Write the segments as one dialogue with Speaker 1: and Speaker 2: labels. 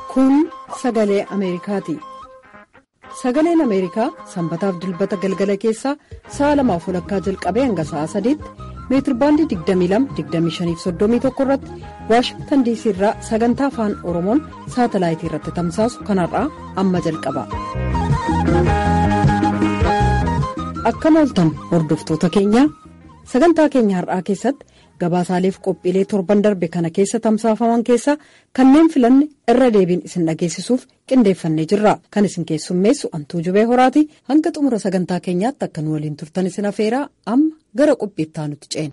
Speaker 1: Kun sagalee Ameerikaati. Sagaleen Ameerikaa sanbataaf dilbata galgala keessaa sa'a lamaaf walakkaa jalqabee hanga sa'a sadiitti meetirbaandii 22-25-31 irratti waashingtan diisii irraa sagantaa afaan oromoon saatalaayitii irratti tamsaasu kanarraa amma jalqaba. Akkam ooltan hordoftoota keenya sagantaa keenya har'aa keessatti gabaasaaleef qophiilee torban darbe kana keessa tamsaafaman keessaa kanneen filanne irra deebiin isin dhageessisuuf qindeeffannee jirra kan isin keessummeessu antuu jubee horaati hanga xumura sagantaa keenyaatti akka nu waliin turtan isin afeeraa amma gara qophiittaa nuti ceena.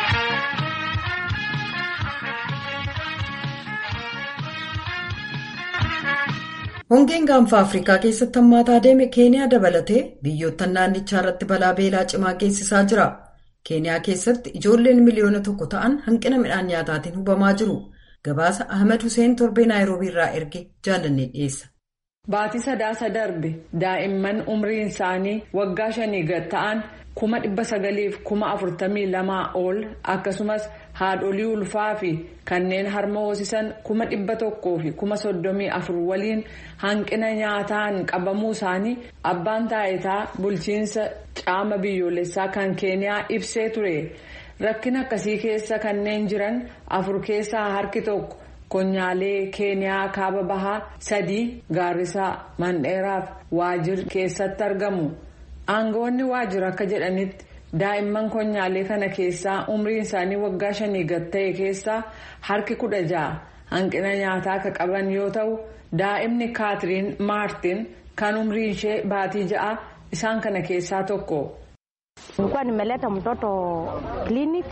Speaker 1: hongeen gaanfa afrikaa keessatti hammaataa deeme keeniyaa dabalatee biyyoota naannichaa irratti balaa beelaa cimaa geessisaa jira. keeniyaa keessatti ijoolleen miliyoona tokko ta'an hanqina midhaan nyaataatiin hubamaa jiru gabaasa ahmed hussein torbee naayiroobii irraa erge jaalannee dhiyeessa.
Speaker 2: baatii sadaasa darbe daa'imman umriin isaanii waggaa shanii gad ta'an kuma dhibba sagaliif kuma afurtamii lamaa ol akkasumas haadholii ulfaa fi kanneen harma hoosisan kuma dhibba tokkoo fi kuma soddomii afur waliin hanqina nyaataan qabamuu isaanii abbaan taayitaa bulchiinsa caama biyyoolessaa kan keeniyaa ibsee ture rakkina akkasii keessa kanneen jiran afur keessaa harki tokko konyaalee keeniyaa kaaba bahaa sadii gaarrisaa mandheeraaf waajir keessatti argamu aangawoonni waajjira akka jedhanitti. daa'imman konyaalee kana keessaa umriin isaanii waggaa shanii gad ta'e keessaa harki kudha ja'a hanqina nyaataa akka qaban yoo ta'u daa'imni kaatiriin maartin kan umriin ishee baatii ja'a isaan kana keessaa tokko.
Speaker 3: nilikuwa nimeleta mtoto clinic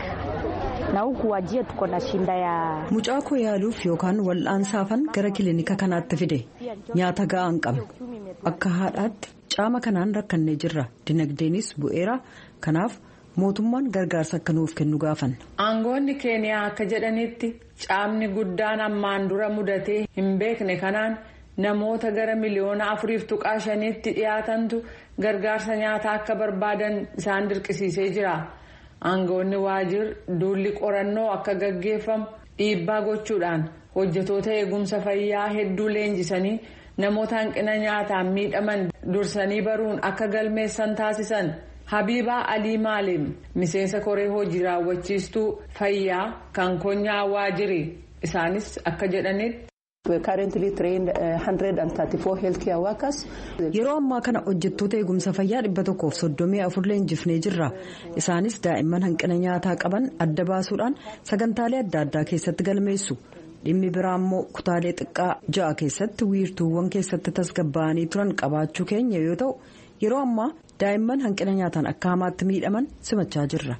Speaker 3: na huku wajie tuko na shinda ya.
Speaker 1: mucaa koo yaaluuf yookaan wal'aansaafan gara kilinika kanaatti fide nyaata ga'aan qabe akka haadhaatti caama kanaan rakkannee jirra dinagdeenis bu'eera kanaaf mootummaan gargaarsa akka nuuf kennu gaafanna.
Speaker 2: aangoonni keeniyaa akka jedhanitti caamni guddaan ammaan dura mudatee hin beekne kanaan namoota gara miliyoona afuriif tuqaa shaniitti dhiyaatantu gargaarsa nyaataa akka barbaadan isaan dirqisiisee jira. aangoonni waajjir duulli qorannoo akka gaggeeffamu dhiibbaa gochuudhaan hojjetoota eegumsa fayyaa hedduu leenjisanii namoota hanqina nyaataan miidhaman dursanii baruun akka galmeessan taasisan habiibaa alii maalim miseensa koree hojii raawwachiistuu fayyaa kan konyaa waajjiri isaanis akka jedhanitti.
Speaker 1: yeroo ammaa kana hojjettoota eegumsa fayyaa dhibba tokkoof soddomii afur leenjifnee jirra isaanis daa'imman hanqina nyaataa qaban adda baasuudhaan sagantaalee adda addaa keessatti galmeessu dhimmi biraa immoo kutaalee xiqqaa ja'a keessatti wiirtuuwwan keessatti tasgabbaa'anii turan qabaachuu keenya yoo ta'u yeroo ammaa daa'imman hanqina nyaataan akka hamaatti miidhaman simachaa jirra.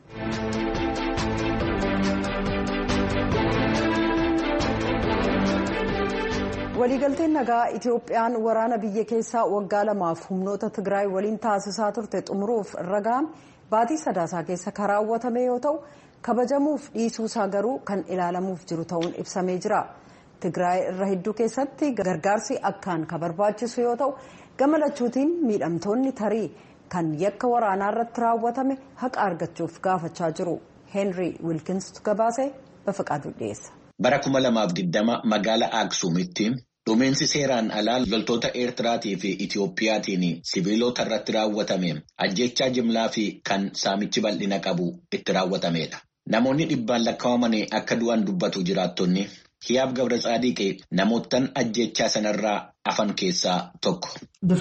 Speaker 1: waliigalteen nagaa itiyoophiyaan waraana biyya keessaa waggaa lamaaf humnoota tigraay waliin taasisaa turte xumuruuf irra ga'ame baatii sadaasaa keessa kan raawwatame yoo ta'u kabajamuuf dhiisuusaa garuu kan ilaalamuuf jiru ta'uun ibsamee jira tigraay irra hedduu keessatti gargaarsi akkaan kan barbaachisu yoo ta'u gama lachuutiin miidhamtoonni tarii kan yakka waraanaa irratti raawwatame haqa argachuuf gaafachaa jiru heenrii wilkinstu gabaase bafaqaaduu dhiyeessa.
Speaker 4: bara 2020 magaalaa aksuumitti dhumeensi seeraan alaa loltoota eertiraatii fi itiyoophiyaatiin siviilota irratti raawwatame ajjechaa jimlaa fi kan saamichi bal'ina qabu itti raawwatamedha. namoonni dhibbaan lakkaa'aman akka du'an dubbatu jiraattonni hiyaab gabra tsaadiqee namoottan ajjechaa sanarraa afan keessaa tokko.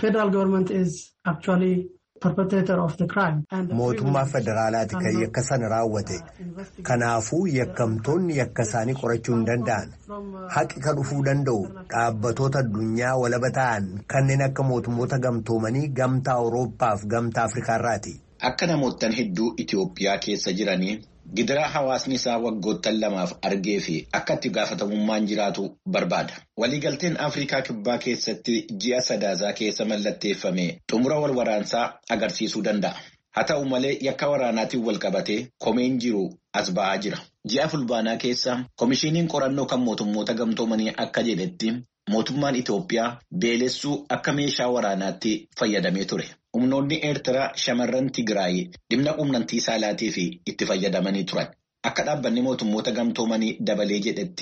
Speaker 5: Mootummaa federaalaati kan yakka sana raawwate. Kanaafuu yakkamtoonni yakka isaanii qorachuu hin danda'an. Haqi kan dhufuu danda'u dhaabbatoota addunyaa walaba ta'an kanneen akka mootummoota gamtoomanii gamtaa Awurooppaa fi gamtaa Afrikaarraati.
Speaker 4: Akka namoottan hedduu Itiyoophiyaa keessa jiranii gidiraa hawaasni isaa waggoottan lamaaf argee fi akka itti gaafatamummaan jiraatu barbaada. Waliigalteen Afrikaa Kibbaa keessatti ji'a sadaasaa keessa mallatteeffame xumura wal waraansaa agarsiisuu danda'a. Haa ta'u malee yakka waraanaatiin wal qabatee komeen jiru as ba'aa jira. Ji'a fulbaanaa keessa Komishiiniin qorannoo kan mootummoota gamtoomanii akka jedhetti mootummaan Itoophiyaa beelessuu akka meeshaa waraanaatti fayyadamee ture. Humnoonni Eertiraa shamarran Tigraay dhimma quunnamtii saalaatii fi itti fayyadamanii turan. Akka dhaabbanni mootummoota gamtoomanii dabalee jedhetti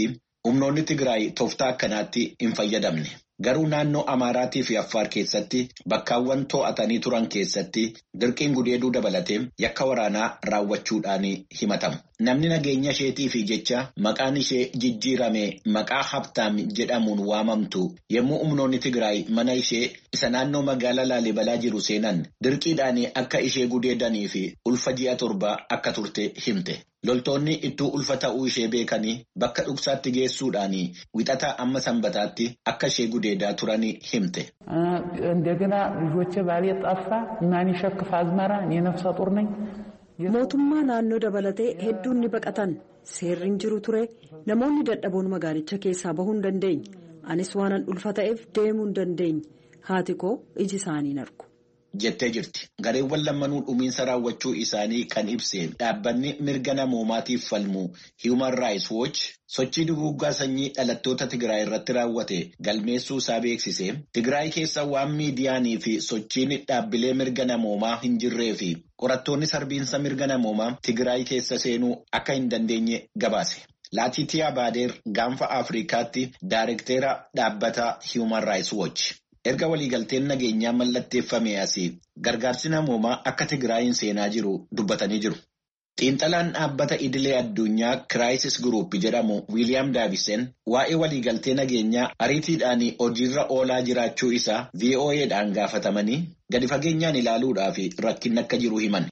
Speaker 4: humnoonni Tigraay tooftaa akkanaatti hin fayyadamne. Garuu naannoo Amaaraa fi Affaar keessatti bakkaawwan to'atanii turan keessatti dirqiin gudeeduu dabalatee yakka waraanaa raawwachuudhaan himatamu. Namni nageenya isheetii fi jecha maqaan ishee jijjiirame maqaa Habtaam jedhamuun waamamtu yommuu humnoonni Tigraay mana ishee isa naannoo magaalaa Laalibalaa jiru seenan dirqiidhaan akka ishee gudeedanii fi ulfa ji'a torba akka turte himte. Loltoonni ittuu ulfa ta'uu ishee beekanii bakka dhugsaatti geessuudhaan wixataa amma sanbataatti akka ishee gudeedaa turanii himte.
Speaker 6: እንደገና ልጆቼ ባሌ ጠፋ ማን ይሸክፍ አዝመራ እኔ ነፍሰ ጡር ነኝ
Speaker 1: mootummaa naannoo dabalatee hedduun ni baqatan seerri hin jiru ture namoonni dadhaboon magaalicha keessaa bahuu hin dandeenye anis waanan ulfa ta'eef deemuu hin dandeenye haati koo iji isaanii hin argu.
Speaker 4: jettee jirti. Gareewwan lammanuu dhumiinsa raawwachuu isaanii kan ibse dhaabbanni mirga namoomaatiif falmu Human Rights Watch sochii duguuggaa sanyii dhalattoota Tigraay irratti raawwate galmeessuu isaa beeksise Tigraay keessa waan miidiyaanii fi sochiin dhaabbilee mirga namoomaa hin jirree fi qorattoonni sarbiinsa mirga namoomaa Tigraay keessa seenuu akka hin dandeenye gabaase. Laatiitiyaa Baadeer gaanfa Afrikaatti Daayirekteera dhaabbata Human Rights Watch. Erga waliigalteen nageenyaa mallatteeffame asii gargaarsi namoomaa akka Tigraayin seenaa jiru dubbatanii jiru. Xiinxalaan dhaabbata idilee addunyaa Kiraayisis Guruup jedhamu Wiiliyaam Daavisen waa'ee waliigaltee nageenyaa ariitiidhaan hojiirra oolaa jiraachuu isaa VOA'dhaan gaafatamanii gadi fageenyaan ilaaluudhaaf rakkinni akka jiru himan.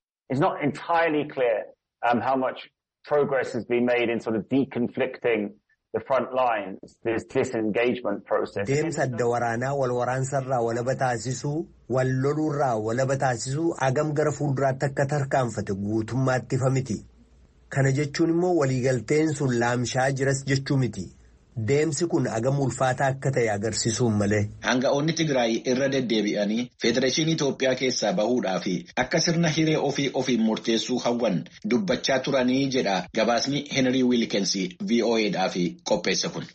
Speaker 5: Deemsa adda waraanaa wal waraansarraa walaba taasisuu, wal loluurraa walaba taasisuu agam gara fuulduraatti akka tarkaanfate guutummaatti ifa miti. Kana jechuun immoo waliigalteen sun laamshaa jiras jechuu miti. Deemsi kun agam ulfaataa akka ta'e agarsiisuun malee.
Speaker 4: Hanga'oonni Tigraay irra deddeebi'anii Federeeshinii Itoophiyaa keessaa bahuudhaa fi akka sirna hiree ofii ofiin murteessuu hawwan dubbachaa turanii jedha gabaasni Henry Wilkins VOA'dhaaf qopheesse kun.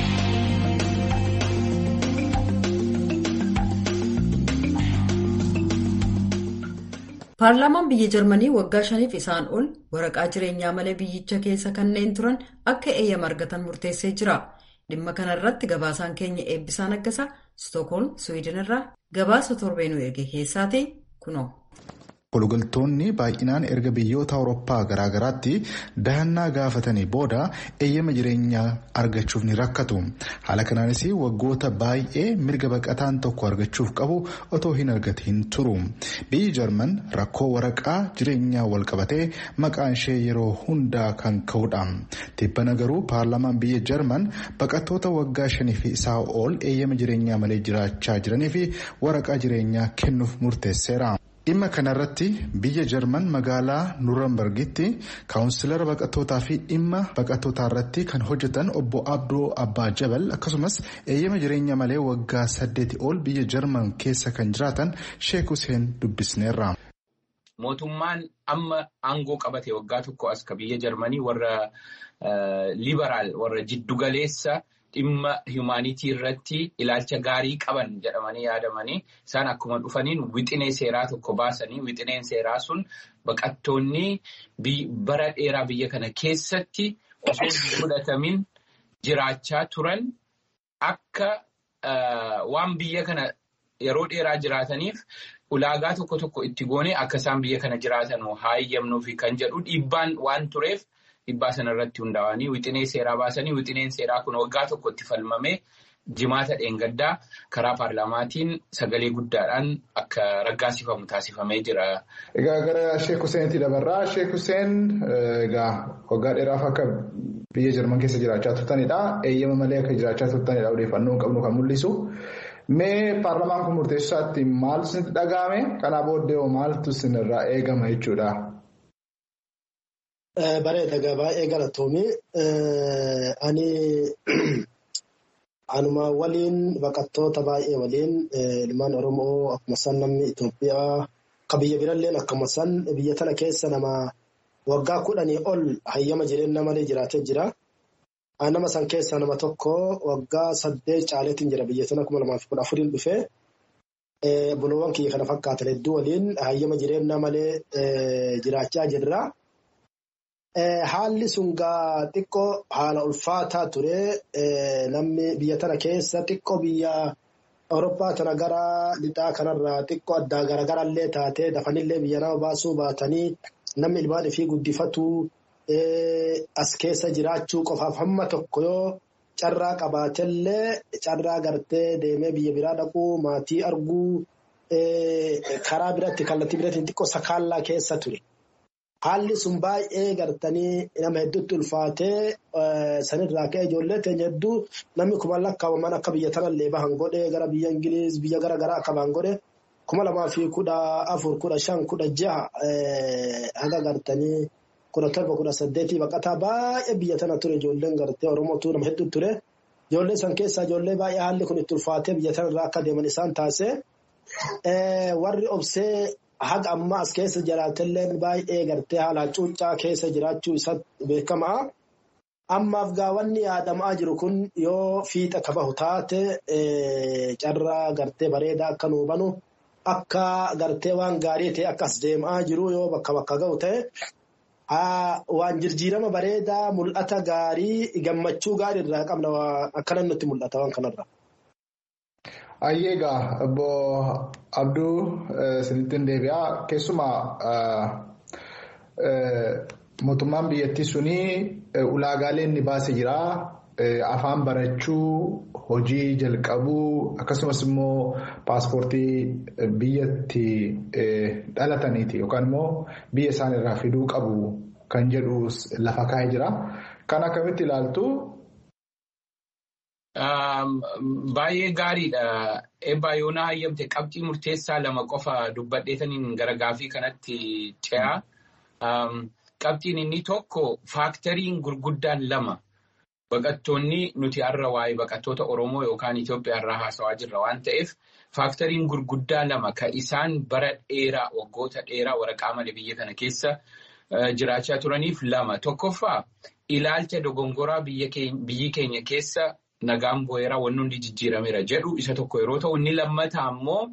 Speaker 1: Paarlaamaan biyya Jarmanii waggaa shaniif isaan ol waraqaa jireenyaa malee biyyicha keessa kanneen turan akka eeyyama argatan murteessee jira. Dhimma kanarratti gabaasaan keenya eebbisaa naggasaa Stookholm Suwiidin irraa gabaasa torbeenuu erge keessaati kunoo.
Speaker 7: Waliigaltoonni baay'inaan erga biyyoota Awurooppaa garaagaraatti dahannaa gaafatanii booda eeyyama jireenyaa argachuuf ni rakkatu. Haala kanaanis waggoota baay'ee mirga baqataan tokko argachuuf qabu otoo hin argatiin turu. Biyyi Jarman rakkoo waraqaa jireenyaa wal qabatee maqaan ishee yeroo hundaa kan ka'udha. Tibbana garuu paarlaamaan biyya Jarman baqattoota waggaa shanii fi isaa ol eeyyama jireenyaa malee jiraachaa jiranii fi waraqaa jireenyaa kennuuf murteesseera. Dhimma kanarratti biyya Jarman magaalaa Nuurambargitti kaawunsilara baqattootaa fi dhimma baqattootaa irratti kan hojjetan obbo Abdoo Abbaa Jabal akkasumas eeyyama jireenya malee waggaa saddeeti ol biyya Jarman keessa kan jiraatan Sheek Hussein dubbisneerra.
Speaker 8: Mootummaan amma aangoo qabate waggaa tokko as ka biyya Jarmanii warra liberaal warra jiddugaleessa. Dhimma humaanitii irratti ilaalcha gaarii qaban jedhamanii yaadamanii isaan akkuma dhufaniin wixinee seeraa tokko baasanii wixineen seeraa sun baqattoonni bara dheeraa biyya kana keessatti osoo hin fudhatamin jiraachaa turan akka waan biyya kana yeroo dheeraa jiraataniif ulaagaa tokko tokko itti goonee akka isaan biyya kana jiraatan hayyamnuufi kan jedhu dhiibbaan waan tureef. Dhibbaa sanarratti hundaa'anii wixinee seeraa baasanii wixineen seeraa kun waggaa tokkotti falmamee jimaata dheengaddaa karaa paarlaamaatiin sagalee guddaadhaan akka raggaasifamu taasifamee jira.
Speaker 7: Egaa gara Sheek Huseenitti dabarraa. Sheek Huseen egaa waggaa dheeraaf akka biyya Jarman keessa jiraachaa turtanidha. Eeyyama malee akka jiraachaa turtanidha odeeffannoo qabnu kan mul'isu. Mee paarlaamaan kun murteessaatti maal isinitti dhaga'ame? Kanaa booddee maaltu isinirraa eegama jechuudha?
Speaker 9: Bareeda egaa baay'ee galatoomii ani anuma waliin baqattoota baay'ee waliin ilmaan Oromoo akkuma san namni Itoophiyaa akka biyya biralleen akkuma san biyya tana keessa nama waggaa kudhanii ol hayyama jireenya malee jiraatee jira. Nama san keessaa nama tokko waggaa saddeet caaleetiin jira biyya tana kuma lamaa fi kudha afuriin dhufee buloowwan kiyya kana fakkaatan hedduu waliin hayyama jireenya malee jiraachaa jirra. Haalli sun gaa xiqqoo haala ulfaataa ture. Namni biyya tana keessa xiqqoo biyya Awurooppaa tana gara lixaa kanarraa xiqqoo addaa garagarallee taatee dafanillee biyya nama baasuu baatanii namni ilmaan ifii guddifatu as keessa jiraachuu qofaaf hamma tokko yoo carraa qabaatellee carraa gartee deemee biyya biraa dhaquu maatii arguu karaa biratti kallattii biraatiin xiqqoo sakaallaa keessa ture. Haalli sun baay'ee gartanii nama hedduutti ulfaatee sanirraa ka'e ijoollee teenya hedduu namni kuma lakkaawaman akka biyya tanallee bahan godhe gara biyya Ingiliiz biyya gara garaa akka bahan godhe kuma lamaa fi kudha afur kudha shan kudha jaha haga gartanii kudha torba kudha saddeetii baqataa baay'ee biyya tana ture ijoolleen gartee Oromootu nama hedduu ture. Ijoollee san keessaa ijoollee baay'ee haalli kun itti ulfaatee biyya tanarraa akka deeman isaan taasise. Warri obsee haga ammaa as keessa jiraatelleen baay'ee gartee haala cuuccaa keessa jiraachuu isaa beekamaa. Ammaaf gaawwanni yaadamaa jiru kun yoo fiixa kabahu taate carraa gartee bareedaa akka nu hubanu akka gartee waan gaarii ta'e akkas deemaa jiru yoo bakka bakka ga'u ta'e waan jijjiirama bareedaa mul'ata gaarii gammachuu gaarii irraa qabna akkana nutti mul'ata waan kanarra.
Speaker 7: Ayyeegaa obbo Abduu sinittiin deebi'aa keessumaa mootummaan biyyattii suni ulaagaalee inni baasee jira afaan barachuu hojii jalqabuu akkasumas immoo paaspoortii biyyatti dhalataniiti yookaan immoo biyya isaan irraa fiduu qabu kan jedhu lafa kaa'ee jira. Kan akkamitti ilaaltu
Speaker 8: Baay'ee gaariidha. Eebbaa yoonaa hayyamte qabxii murteessaa lama qofa dubbadheetaniin gara gaafii kanatti ce'a. Qabxiin inni tokko faaktariin gurguddaan lama baqattoonni nuti har'a waa'ee baqattoota Oromoo yookaan Itoophiyaa irraa haasawaa jirra waan ta'eef faaktariin gurguddaa lama kan isaan bara dheeraa waggoota dheeraa waraqaa malee biyya kana keessa jiraachaa turaniif lama. Tokkoffaa ilaalcha dogongoraa biyyi keenya keessa nagaan bu'eeraa wanni hundi jijjiirameera jedhu isa tokko yeroo ta'u inni lammataa ammoo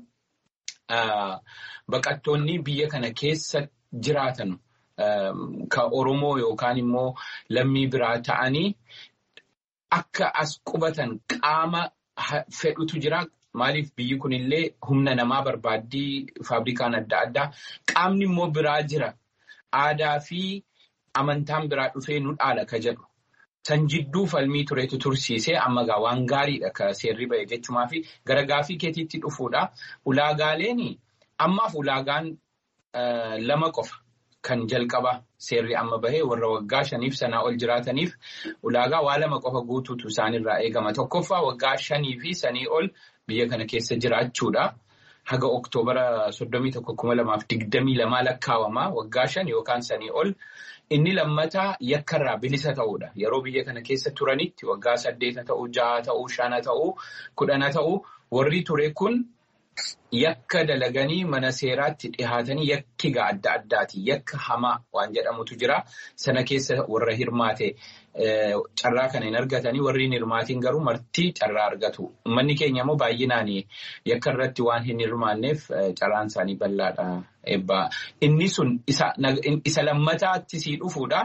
Speaker 8: baqattoonni biyya kana keessa jiraatan kan Oromoo yookaan immoo lammii biraa ta'anii akka as qubatan qaama fedhutu jira. Maaliif biyyi kunillee humna namaa barbaaddii faabrikaan adda addaa qaamni immoo biraa jira. Aadaa fi amantaan biraa dhufee nu dhaala ka jedhu. San jidduu falmii turetu tursiisee amma gaa waan gaariidha ka seerri ba'e jechumaa fi gara gaafii keetiitti dhufuudha. Ulaagaaleen ammaaf ulaagaan lama qofa kan jalqaba seerri amma bahee warra waggaa shaniif sanaa ol jiraataniif ulaagaa waa lama qofa guutuutu isaanirraa eegama. Tokkoffaa waggaa shanii fi sanii ol biyya kana keessa jiraachuudha. Haga Oktoobara soddomii tokko kuma lamaaf digdamii lamaa lakkaawama waggaa shan yookaan sanii ol. Inni lammataa yakkarraa bilisa ta'uudha. Yeroo biyya kana keessa turanitti waggaa saddeeta ta'uu, jaha ta'uu, shana ta'uu, kudhana ta'uu warri ture kun yakka dalaganii mana seeraatti dhihaatanii yakkiga adda addaati. Yakka hamaa waan jedhamutu jira. Sana keessa warra hirmaate carraa kana hin argatanii warri hin hirmaatiin garuu martii carraa argatu. Manni keenya immoo baay'inaan yakka irratti waan hin hirmaanneef carraan isaanii bal'aadha. Eebbaa. Inni sun isa lammataatti sii dhufuudha.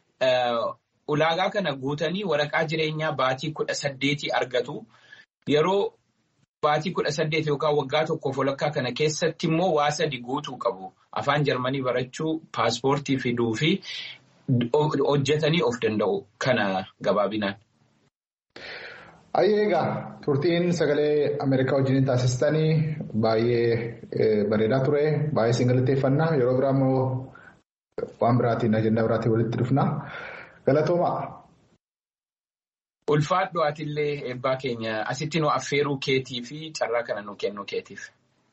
Speaker 8: Ulaagaa kana guutanii waraqaa jireenyaa baatii kudha saddeetii argatu. Yeroo baatii kudha saddeet yookaan waggaa tokkoof walakkaa kana keessatti immoo waa sadi guutuu qabu. Afaan Jarmanii barachuu, paaspoortii fiduu fi hojjetanii of danda'u. Kana gabaabinaan.
Speaker 7: Ayyeegaa turtiin sagalee Ameerikaa wajjin taasistanii baay'ee bareedaa ture. Baay'ee siin galateeffannaa. Yeroo biraa immoo waan biraatiin ajandaa biraatiin walitti dhufna. Galatoomaa.
Speaker 8: Ulfaadhu atillee eebbaa keenya asitti nu affeeruu keetii fi carraa kana nu kennuu keetiif.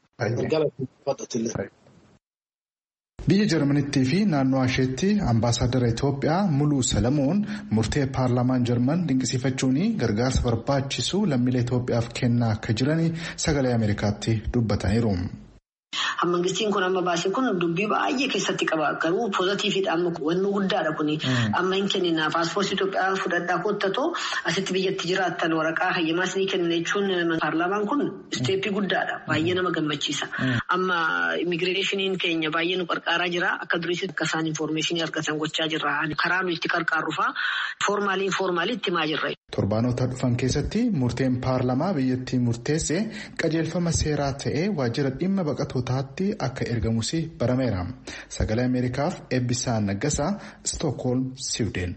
Speaker 7: Biyya Jarmanittii fi naannoo isheetti ambaasaaddara Itoophiyaa Muluu Salamuun murtee paarlaamaan Jarman dinqisiifachuun gargaarsa barbaachisu lammiilee Itoophiyaaf kennaa akka jiran sagalee Ameerikaatti dubbataniiru.
Speaker 10: mangistiin kun amma baase kun dubbii baay'ee keessatti qaba garuu poozitiividha amma wanni guddaadha kuni amma hin kennina paaspoortii Itoophiyaa fudhadhaa kottatoo asitti biyyatti jiraattan waraqaa hayyamaas ni kenna jechuun paarlaamaan kun isteeppii guddaadha baay'ee nama gammachiisa amma immigireeshiniin keenya baay'ee nu qarqaaraa jira akka duriitti akka isaan infoormeeshinii argatan gochaa jirra karaa nu itti qarqaarrufaa foormaalii informaalii itti himaa jirra.
Speaker 7: Torbaanota dhufan keessatti murteen paarlamaa biyyattii murteesse qajeelfama seeraa ta'ee waajjira dhimma baqatootaatti akka ergamus barameera. Sagalee Ameerikaaf Eebbisaa Naggasaa, Stookholm, Siwideen.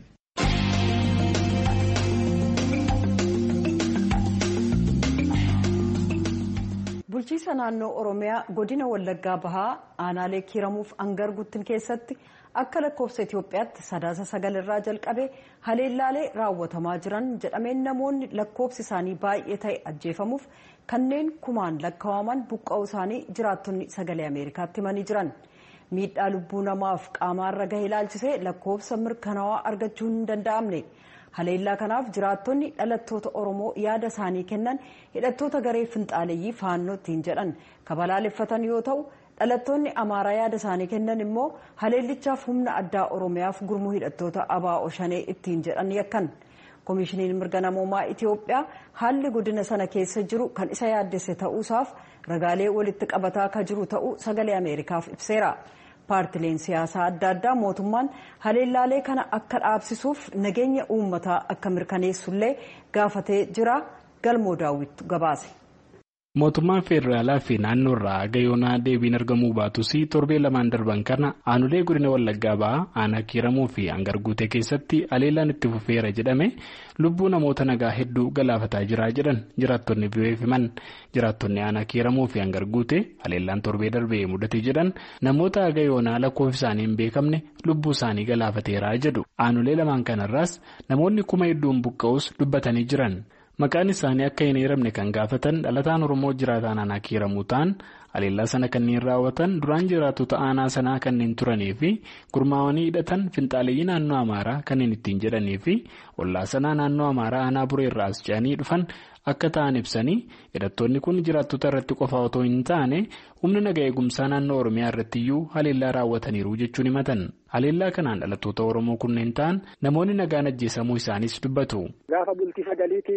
Speaker 1: bulchiisa naannoo oromiyaa godina wallaggaa bahaa aanaalee kiiramuuf angar guttin keessatti akka lakkoofsa itiyoophiyaatti sadaasa sagal irraa jalqabe haleellaalee raawwatamaa jiran jedhameen namoonni lakkoofsi isaanii baay'ee ta'e ajjeefamuuf kanneen kumaan lakkaa'aman buqqa'uu isaanii jiraattonni sagalee ameerikaatti himanii jiran miidhaa lubbuu namaaf qaamaarra gahe ilaalchisee lakkoofsa mirkanaawaa argachuu hin danda'amne. haleellaa kanaaf jiraattonni dhalattoota oromoo yaada isaanii kennan hidhattoota garee finxaaleeyyii faannoo ittiin jedhan kabalaaleffatan yoo ta'u dhalattoonni amaaraa yaada isaanii kennan immoo haleellichaaf humna addaa oromiyaaf gurmuu hidhattoota abaa'oo shanee ittiin jedhan yakkan koomishiniin mirga namoomaa itiyoophiyaa haalli godina sana keessa jiru kan isa yaaddesse ta'uusaaf ragaalee walitti qabataa akka jiru ta'uu sagalee ameerikaaf ibseera. paartileen siyaasaa adda addaa mootummaan haleellaalee kana akka dhaabsisuuf nageenya uummataa akka mirkaneessullee gaafatee jira galmoo daawwittu gabaase.
Speaker 11: mootummaan federaalaa fi naannoo irraa haga yoonaa deebiin argamuu baatus torbee lamaan darban kana aanulee godina wallaggaa ba'aa aanaa kiiramuu fi hangar guutee keessatti haleellaan itti fufeera jedhame lubbuu namoota nagaa hedduu galaafataa jira jedhan jiraattonni biyyeef himan jiraattonni aanaa kiiramuu fi hangar guutee haleellaan torbee darbee mudate jedhan namoota haga yoonaa lakkoofsi isaanii hin beekamne lubbuu isaanii galaafateera jedhu aanulee lamaan kanarraas namoonni kuma hedduun buqqa'us dubbatanii jiran. maqaan isaanii akka hin eeramne kan gaafatan dhalataan oromoo jiraataan aanaa kiiramuu ta'an haleellaa sana kanneen raawwatan duraan jiraattota aanaa sanaa kanneen turanii fi gurmaawanii hidhatan finxaaleeyyii naannoo amaaraa kanneen ittiin jedhanii fi ollaa sanaa naannoo amaaraa aanaa bureerraa as ce'anii dhufan akka ta'an ibsanii hidhattoonni kun jiraattota irratti qofa otoo hin taane humna naga eegumsaa naannoo oromiyaa irratti iyyuu haleellaa raawwataniiru jechuun himatan haleellaa kanaan dhalattoota oromoo kunneen ta'an namoonni nagaan ajjeesamuu isaanis dubbatu.
Speaker 12: gaafa bultii sagaliiti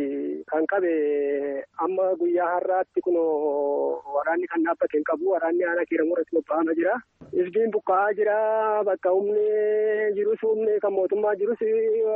Speaker 12: kan qabe amma guyyaa har'aatti kun waraanni kan dhaabbate hin qabu waraanni aanaa kiiramuu irratti bobba'ama jira. Isbiin buqqa'aa jira bakka humni jirus humni kan mootummaa jirus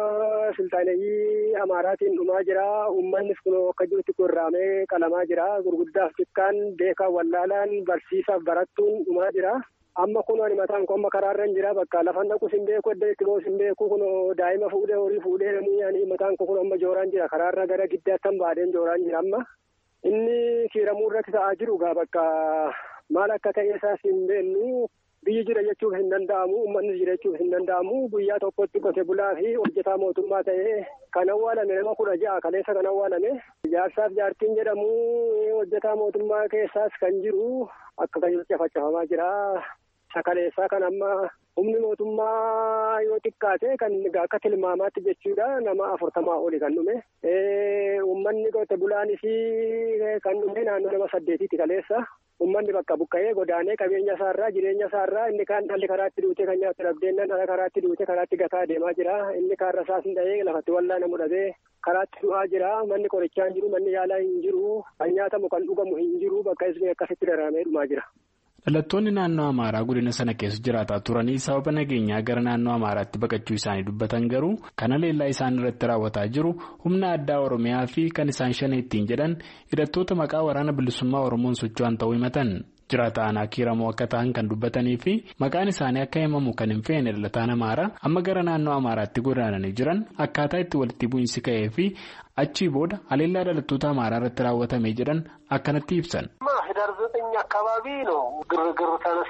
Speaker 12: sultaaneyyii amaaraatiin dhumaa jira uummannis kun akka jirutti gurraamee qalamaa jira gurguddaaf xiqqaan beekaa wallaalaan barsiisaaf barattuun dhumaa jira. amma kun ani mataan koo amma karaarra hin jira bakka lafan dhaqus hin beeku edda itti boos hin beeku kun daa'ima fuudhee horii fuudhee namni ani mataan koo kun amma jooraan jira karaarra gara giddaatti han baadeen jooraan jira amma inni kiiramuu irratti ta'aa jiru gaa bakka maal akka ta'e isaas hin beeknu biyyi jira jechuuf hin danda'amu uummannis jira jechuuf hin danda'amu guyyaa tokkotti qote bulaa fi hojjetaa mootummaa ta'ee kan awwaalame nama kudha ja'a kaleessa kan awwaalame jaarsaaf jaartiin jedhamu hojjetaa mootummaa keessaas kan jiru akka kan cafacafamaa jira. Sakaleessaa kan amma humni mootummaa yoo xiqqaate kan akka tilmaamaatti jechuudha nama afurtamaa oli kan dhume. Uummanni qote bulaanis kan dhume naannoo nama saddeetitti kaleessa. Uummanni bakka buqqa'ee godaanee qabeenya isaarraa jireenya isaarraa inni kaan dhalli karaatti duute kan nyaatu dhabdeennan dhala karaatti duute karaatti gataa deemaa jira. Inni kaarra isaas hin dhahee lafatti wallaana mudhatee karaatti du'aa jira. Manni qorichaa hin jiru, manni yaalaa hin jiru, kan nyaatamu kan dhugamu hin jiru bakka isni akkasitti dararamee dhumaa jira.
Speaker 11: Dhalattoonni naannoo Amaaraa godina sana keessa jiraataa turanii sababa nageenyaa gara naannoo Amaaraatti baqachuu isaanii dubbatan garuu kan haleellaa isaan irratti raawwataa jiru humna addaa Oromiyaa fi kan isaan shanee ittiin jedhan hidhattoota maqaa waraana bilisummaa Oromoon socho'an ta'uu himatan. Jiraata aanaa kiiramoo akka ta'an kan dubbatanii fi maqaan isaanii akka himamu kan hin feene dhalataan Amaaraa amma gara naannoo Amaaraatti godaananii jiran akkaataa itti walitti bu'iinsi ka'ee fi achii booda haleellaa dhalattoota Amaaraa irratti raawwatame jedhan akkanatti ibsan.
Speaker 13: ህዳር ዘጠኝ አካባቢ ነው ግርግር ተነሳ።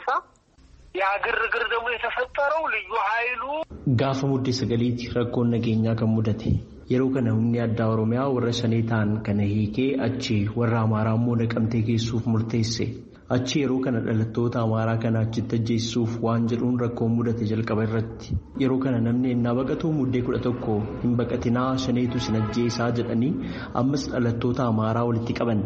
Speaker 13: ያ ግርግር ደግሞ የተፈጠረው ልዩ ኃይሉ
Speaker 14: ጋፈ ሙዴ ሰገሊት ረኮን ነጌኛ kan mudate yeroo kana humni addaa oromiyaa warra shanee ta'an kana hiikee achi warra amaaraa immoo naqamtee geessuuf murteesse achi yeroo kana dhalattoota amaaraa kana achitti ajjeessuuf waan jedhuun rakkoon mudate jalqaba irratti yeroo kana namni ennaa baqatu muddee kudha tokko hin baqatinaa shaneetu sin ajjeesaa jedhanii ammas dhalattoota amaaraa walitti qaban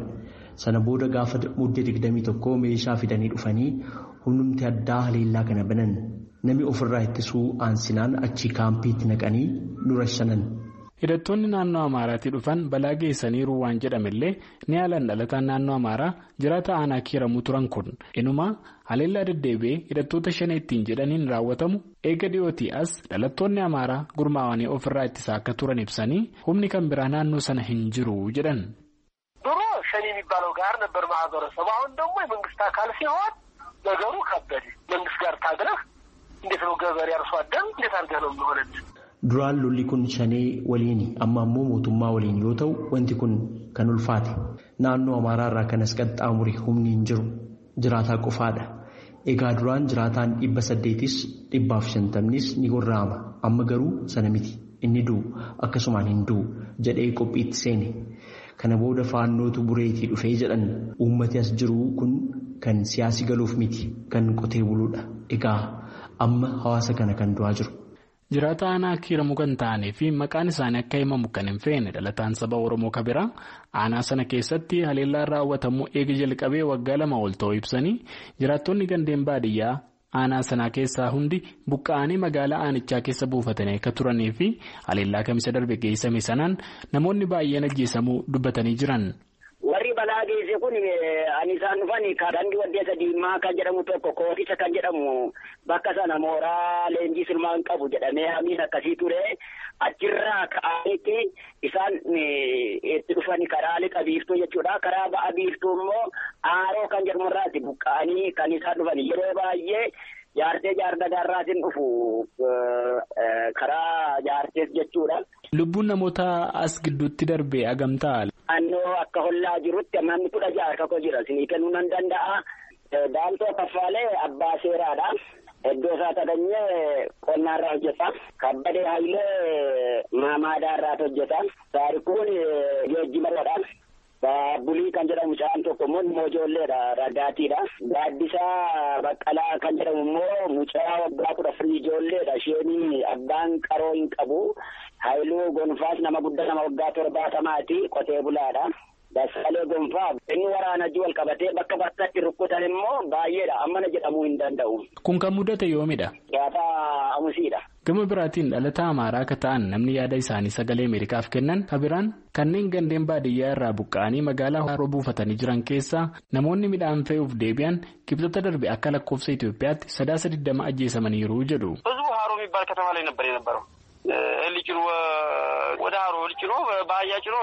Speaker 14: sana booda gaafa muddee digdamii tokkoo meeshaa fidanii dhufanii humnumti addaa haleellaa kana banan namni ofirraa ittisuu aansinaan achii kaampiitti naqanii nu rashanan.
Speaker 11: hidhattoonni naannoo amaaraatii dhufan balaa geessaniiru waan jedhamellee ni haalan dhalataan naannoo amaaraa jiraata aanaa kiiramuu turan kun inuma haleellaa deddeebi'ee hidhattoota shaneettiin jedhaniin raawwatamu eega dhiyootii as dhalattoonni amaaraa gurmaawanii ofirraa ittisaa akka turan ibsanii humni kan biraa naannoo sana hin jiru jedhan.
Speaker 13: ድሮ ሸኔ የሚባለው ጋር ነበር ማህበረሰቡ። አሁን ደግሞ የመንግስት አካል ሲሆን ነገሩ ከበደ። መንግስት ጋር ታግለህ እንዴት ነው ገበሬ አርሶ አደር እንዴት አድርገህ ነው የሚሆነድ?
Speaker 14: Duraan lolli kun shanee waliini amma ammoo mootummaa waliin yoo ta'u wanti kun kan ulfaate naannoo amaaraa irraa kanas qaxxaamure humni hin jiru jiraataa qofaadha. Egaa duraan jiraataan dhibba saddeetis dhibbaaf shantamnis ni gorra'ama amma garuu sana miti inni du'u akkasumaan hin du'u jedhee qophiitti seene. Kana booda faannootu bureetii dhufee jedhan uummati as jiru kun kan siyaasi galuuf miti kan qotee buluudha. Egaa amma hawaasa kana kan du'aa jiru.
Speaker 11: Jiraata aanaa kiiramuu kan ta'anii fi maqaan isaanii akka himamu kan hin feene dhalataan saba Oromoo kabiraa aanaa sana keessatti haleellaan raawwatamuu eega jalqabee waggaa lama ol ta'uu ibsanii jiraattonni gandeen baadiyyaa aanaa sanaa keessaa hundi buqqa'anii magaalaa aanichaa keessa buufatanii akka turanii fi haleellaa kamisa darbe geessame sanaan namoonni baay'een ajjeesamuu dubbatanii jiran.
Speaker 15: Warri balaa geesse kun ani isaan dhufan daandii waddeessa diimaa kan jedhamu tokko kootisa kan jedhamu bakka sana mooraa leenjii silmaan qabu jedhamee hamiin akkasii ture achirraa ka'anitti isaan itti dhufan karaa lixa biiftuu jechuudha. Karaa ba'a biiftuu immoo aaroo kan jedhamu irraati buqqa'anii kan isaan dhufan yeroo baay'ee jaartee jaardagaarraatiin dhufu karaa jaartees jechuudha.
Speaker 11: Lubbuun namoota as gidduutti darbe agamtaa.
Speaker 15: Naannoo akka hollaa jirutti namni kudha ja'a akka jira isinii kennuu nan danda'a. Daantoo kaffaalee abbaa seeraadha. Iddoo isaa tadanyee qonnaarraa hojjeta. Kabbadee Hayilee maamaadaarraa hojjeta. Taarikuun geejjibarradha. Bulii kan jedhamu mucaan tokko immoo immoo ijoolleedha ragaatiidha. Gaaddisaa Baqqalaa kan jedhamu immoo mucaa waggaa kudha afurii ijoolleedha. Isheen abbaan qaroo hin qabu. Haayiluu Gonfaas nama guddaa nama waggaa torbaatamaati qotee bulaadha. Dassaalee Gonfaa inni waraana wajjin wal qabatee bakka bakkatti rukkutan immoo baay'eedha. Ammana jedhamuu hin danda'u.
Speaker 11: Kun kan mudate yoomidha?
Speaker 15: Gaafa amusiidha.
Speaker 11: Gama biraatiin dhalataa amaaraa akka ta'an namni yaada isaanii sagalee Ameerikaaf kennan kabiraan kanneen gandeen baadiyyaa irraa buqqa'anii magaalaa haroo buufatanii jiran keessaa namoonni midhaan fe'uuf deebi'an kibxata darbe akka lakkoofsa Itoophiyaatti sadaasa digdama ajjeesamaniiru jedhu.
Speaker 16: ህዝቡ ሀሮ የሚባል ከተማ ላይ ነበር የነበረው እህል ጭኖ ወደ ሀሮ እህል ጭኖ በአህያ ጭኖ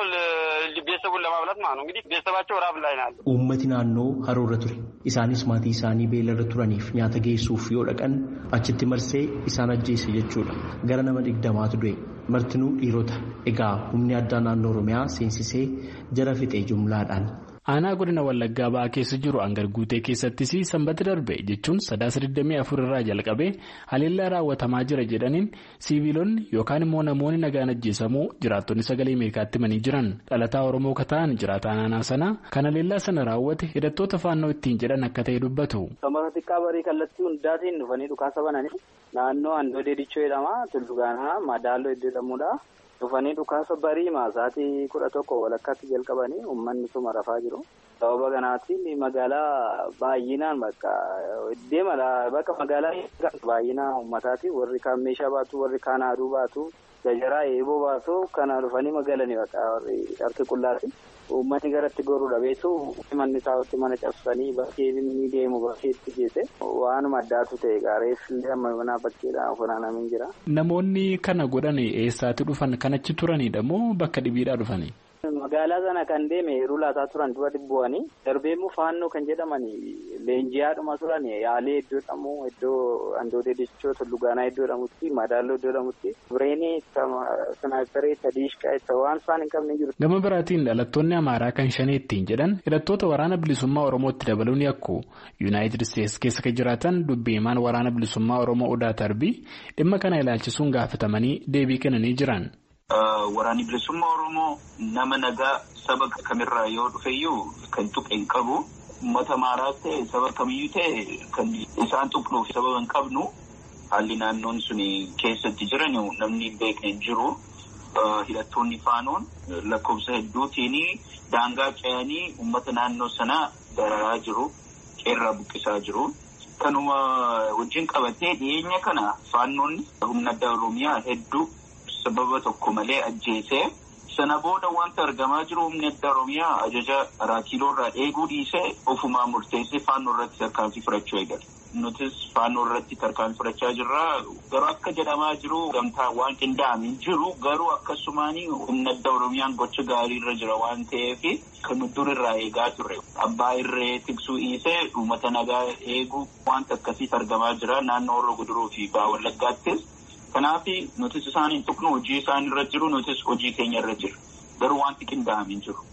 Speaker 16: ቤተሰቡን ለማብላት ማለት ነው። እንግዲህ ቤተሰባቸው ራብ ላይ ናለ።
Speaker 14: Uummati naannoo haroorra ture. Isaanis maatii isaanii beelarra turaniif nyaata geessuuf yoo dhaqan achitti marsee isaan ajjeese jechuudha. Gara nama digdamaatu du'e. Martinuu dhiirota. Egaa humni addaa naannoo Oromiyaa seensisee jara fixee jumlaadhaan.
Speaker 11: Aanaa godina Wallaggaa ba'aa keessa jiru hangar guutee keessattis sanbata darbe jechuun sadaasa 24 irraa jalqabee haleellaa raawwatamaa jira jedhaniin siiviilonni yookaan immoo namoonni nagaan ajjeesamuu jiraattonni sagalee Ameerikaatti himanii jiran dhalataa Oromoo kataan jiraataan aanaa sanaa kan haleellaa sana raawwate hidhattoota faannoo ittiin jedhan akka ta'e dubbatu.
Speaker 17: Samara xiqqaa barii kallattii hundaatiin dhufanii dhukaasa bananii naannoo Andoodee Dichoo jedhama Tullugaanaa Madaaloo iddoo jedhamudha. dhufanii dhukaasa barii maasaatii kudha tokko walakkaatti jalqabanii uummanni suma rafaa jiru. Sababa kanaatiin magaalaa baay'inaan bakka deema bakka magaalaa baay'inaa uummataati warri kaan meeshaa baatu warri kaan haaduu baatu gajaraa eeboo baatu kana dhufanii magaalanii bakka warri harki qullaati. Uummanni garatti goruu dhabeetu manni isaatti mana cabsanii bakkee inni deemu bakkeetti geesse waanuma addaatu ta'e gaareessillee amma mana bakkeedhaan funaanamee jira.
Speaker 11: Namoonni kana godhan eessaatti dhufan kan achi turanidha moo bakka dhibiidhaa dhufani?
Speaker 17: Magaalaa sana kan deeme yeroo laataa turan dura dhibbu'anii darbee immoo faannoo kan jedhaman leenjiyaadhuma turan yaalee iddoo jedhamu iddoo andoodee dichoo tullugaanaa iddoo jedhamutti madaaloo iddoo jedhamutti bireenii sanaayitaree sadiishqaa waan isaan hin qabne jiru.
Speaker 11: Gama biraatiin dhalattoonni amaaraa kan shanee ittiin jedhan hidhattoota waraana bilisummaa oromootti dabaluun yakku yuunaayitid isteetsi keessa kan jiraatan dubbiimaan waraana bilisummaa oromoo odaa tarbii dhimma kana ilaalchisuun gaafatamanii deebii kennanii jiran.
Speaker 18: Waraanni bilisummaa Oromoo nama nagaa saba kamirraa yoo dhufeyyuu kan tuqe hin qabu. Uummata maaraas ta'e saba kamiyyuu ta'e kan isaan tuqnuuf sababa hin qabnu haalli naannoon sun keessatti jiran namni hin beekne hin jiru. hidhattoonni faanoon lakkoofsa hedduutiin daangaa ce'anii uummata naannoo sanaa dararaa jiru. Qeerraa buqqisaa jiru. Kanuma wajjin qabatee dhiyeenya kana faannoonni humna addaa Oromiyaa hedduu sababa tokko malee ajjeesee sana booda wanta argamaa jiru humni addaa Oromiyaa ajaja raakiiloorraa eeguu dhiisee ofumaa murteessee faannoo irratti tarkaanfii fudhachuu eegale. Nutis faannoo irratti tarkaanfii fudhachaa jirra. Garuu akka jedhamaa jiru gamtaa waan qindaa'ame jiru garuu akkasumaan humna addaa Oromiyaan gocha gaarii irra jira waan ta'eef kan dur irraa eegaa turre. Abbaa irree tiksuu dhiisee uummata nagaa eeguu wanta akkasiitu argamaa jira naannoo Horroo Guduruu fi Baha Wallaggaattis. Kanaaf nutis isaan hin tuqnu hojii isaan irra jiru nutis hojii keenya irra jiru. Garuu wanti qindaa'ame hin jiru.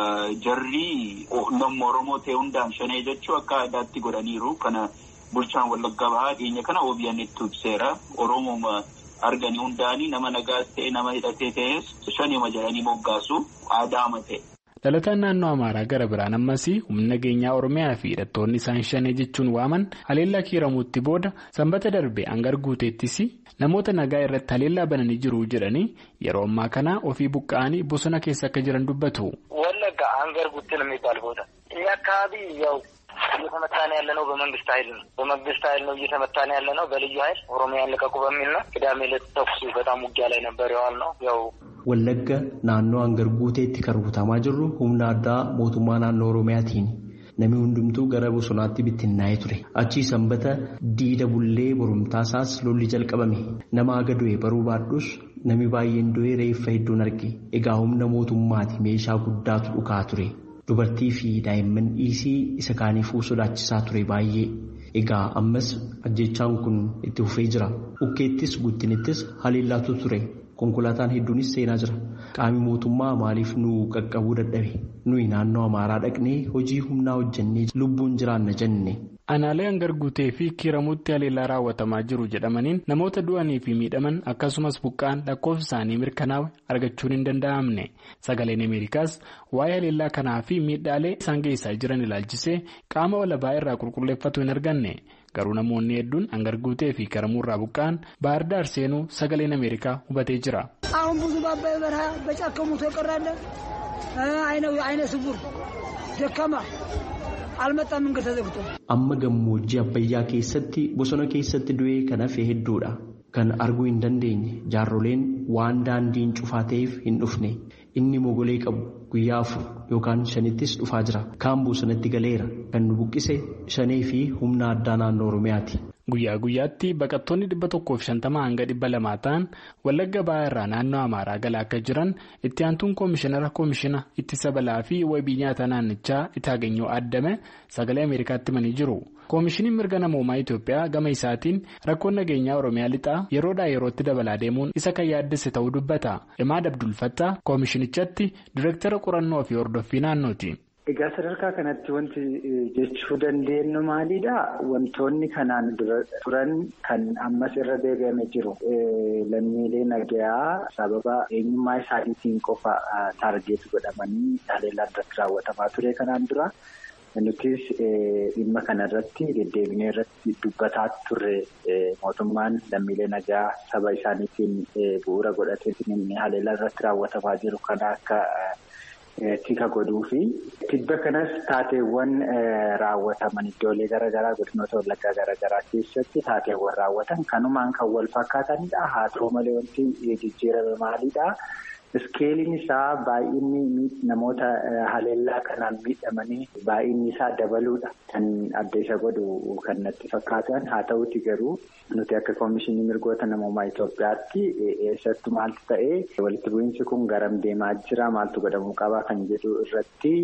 Speaker 18: Jarri namni Oromoo ta'e hundaan shanee jechuu akka aadaatti godhaniiru. Kana bulchaan Wallaggaa Bahaa dhiyeenya kana OBN itti ibseera. Oromoo arganii hundaanii nama nagaas ta'e nama hidhatee ta'es shanima jedhanii moggaasu aadaama ta'e.
Speaker 11: Dhalataan naannoo Amaaraa gara biraan ammas humna nageenyaa Oromiyaa fi hidhattoonni isaan shanee jechuun waaman haleellaa kiiramuutti booda sanbata darbe hangar guuteettis namoota nagaa irratti haleellaa bananii jiru jedhanii yeroo ammaa kana ofii buqqa'anii bosona keessa akka jiran dubbatu.
Speaker 19: ወለጋ አንገር ጉትን የሚባል ቦታ እኛ አካባቢ ያው እየተመታን ያለ ነው በመንግስት ኃይል ነው። በመንግስት ኃይል ነው እየተመታን ያለ ነው። በልዩ ኃይል ኦሮሚያን ልቀቁ በሚል ነው። ቅዳሜ ዕለት ተኩስ በጣም ውጊያ ላይ ነበር የዋል ነው ያው
Speaker 14: Wallagga naannoo hangar guuteetti kan rukutamaa jirru humna addaa mootummaa naannoo Oromiyaatiin namni hundumtuu gara bosonaatti bittinnaa'ee ture. Achii sanbata diida bullee borumtaasaas lolli jalqabame. Nama aga du'e baruu baadhus namni baay'een du'e reeffa hedduun arge. Egaa humna mootummaati meeshaa guddaatu dhukaa ture. Dubartii fi daa'imman dhiisii isa kaaniifuu sodaachisaa ture baay'ee. Egaa ammas ajjechaan kun itti fufee jira. Ukkeettis guttinittis haleellaatu ture. Konkolaataan hedduunis seenaa jira. Qaami mootummaa maaliif nu qaqqabuu dadhabe? Nuyi naannoo Amaaraa dhaqnee hojii humnaa hojjennee lubbuun jiraanna jenne.
Speaker 11: Aanaalee hangar guutee fi kiiramuutti haleellaa raawwatamaa jiru jedhamaniin namoota du'anii fi miidhaman akkasumas buqqaan lakkoofsa isaanii mirkanaa'e argachuun hin danda'amne. Sagaleen Ameerikaas waa'ee haleellaa kanaa fi miidhaalee isaan geessaa jiran ilaalchisee qaama walabaa irraa qulqulleeffatu hin arganne. Garuu namoonni hedduun hangar guutee fi kiramuurraa buqqaan ባህር ዳር seenuu sagaleen Ameerikaa hubatee jira.
Speaker 20: አሁን ብዙ በአባይ በረሃ በጫካ ሞቶ የቀራለ አይነ ስውር ደካማ አልመጣም መንገድ ተዘግቶ
Speaker 14: Amma gammoojjii Abbayyaa keessatti bosona keessatti du'ee kan hafe hedduudha. Kan arguu hin dandeenye jaarroleen waan daandiin cufaa ta'eef hin dhufne. Inni mogolee qabu guyyaa afur yookaan shanittis dhufaa jira. Kaan bosonatti galeera. Kan nu buqqise shanee fi humna addaa naannoo Oromiyaati.
Speaker 11: Guyyaa guyyaatti baqattoonni dhibba tokkoof shantama hanga dhibba lamaa ta'an Wallagga Bahaa irraa naannoo Amaaraa galaa akka jiran itti aantuun koomishinara koomishina ittisa balaa fi wabii nyaata naannichaa Itaagenyoo Addame sagalee Ameerikaatti himanii jiru. Koomishiniin mirga namoomaa Itoophiyaa gama isaatiin rakkoon nageenyaa Oromiyaa lixaa yeroodhaa yerootti dabalaa deemuun isa kan yaaddesse ta'uu dubbata. Imaad Abdulfattaa koomishinichatti direektara qorannoo fi hordoffii naannooti.
Speaker 21: Egaa sadarkaa kanatti wanti jechuu dandeenyu maalidha? Wantoonni kanaan dura turan kan ammas irra deebi'ame jiru. Lammiilee nagayaa sababa eenyummaa isaaniitiin qofa taargeet godhamanii haleellaa irratti raawwatamaa ture kanaan dura. Nutis dhimma kanarratti deddeebinee irratti dubbataa turre mootummaan lammiilee nagaa saba isaaniitiin bu'uura godhateetiin haleellaa irratti raawwatamaa jiru kana akka. tika godhuu fi tibba kanas taateewwan raawwataman iddoolee garaagaraa godinoota wallaggaa garaagaraa keessatti taateewwan raawwatan kanumaan kan wal fakkaatanidha haa ta'u malee wanti jijjiirame maalidha iskeeliin isaa baay'inni namoota haleellaa kanaan miidhamanii baay'inni isaa dabaluudha kan adda isa godhu kan natti fakkaatan haa ta'uti garuu nuti akka koomishinii mirgoota namoomaa Itoophiyaatti eessattu maaltu ta'ee walitti bu'iinsi kun garam deemaa jira maaltu godhamuu qabaa kan jedhu irratti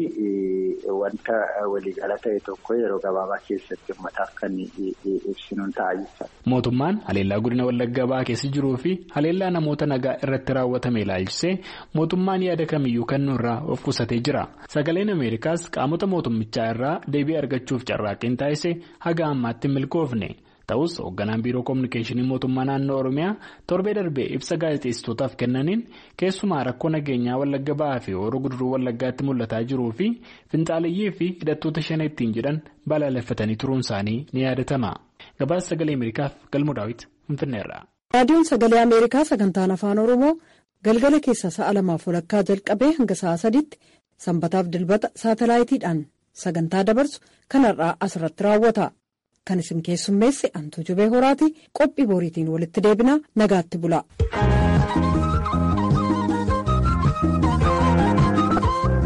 Speaker 21: wanta waliigala ta'e tokko yeroo gabaabaa keessatti uummataaf kan ibsinuun ta'a jechuudha.
Speaker 11: Mootummaan haleellaa godina Wallaggaa Bahaa keessa jiruu fi haleellaa namoota nagaa irratti raawwatame ilaalchisee mootummaan yaada kamiyyuu kennuu irraa of qusatee jira. Sagaleen Ameerikaas qaamota mootummichaa irraa deebii argachuuf carraaqqiin taasise haga ammaatti hin milkoofne. Ta'us hoogganaan biiroo koominikeeshinii mootummaa naannoo Oromiyaa torbee darbee ibsa gaazexeessitootaaf kennaniin keessumaa rakkoo nageenyaa Wallagga Bahaa fi Horoo Guduruu Wallaggaatti mul'ataa jiruu fi finxaaleyyii fi hidhattoota shan ittiin jedhan balaaleffatanii turuun isaanii ni yaadatama. Gabaasa sagalee Ameerikaaf galmoo daawwiti Finfinneerra.
Speaker 1: Raadiyoon sagalee Ameerikaa sagantaan afaan Oromoo galgala keessa sa'a lamaaf walakkaa jalqabee hanga sa'a sadiitti sanbataaf dilbata saatalaayitiidhaan sagantaa dabarsu kanarraa asirratti raawwata. Kan isin keessummeesse Antuu Jubee Horaati qophii boriitiin walitti deebinaa nagaatti bula.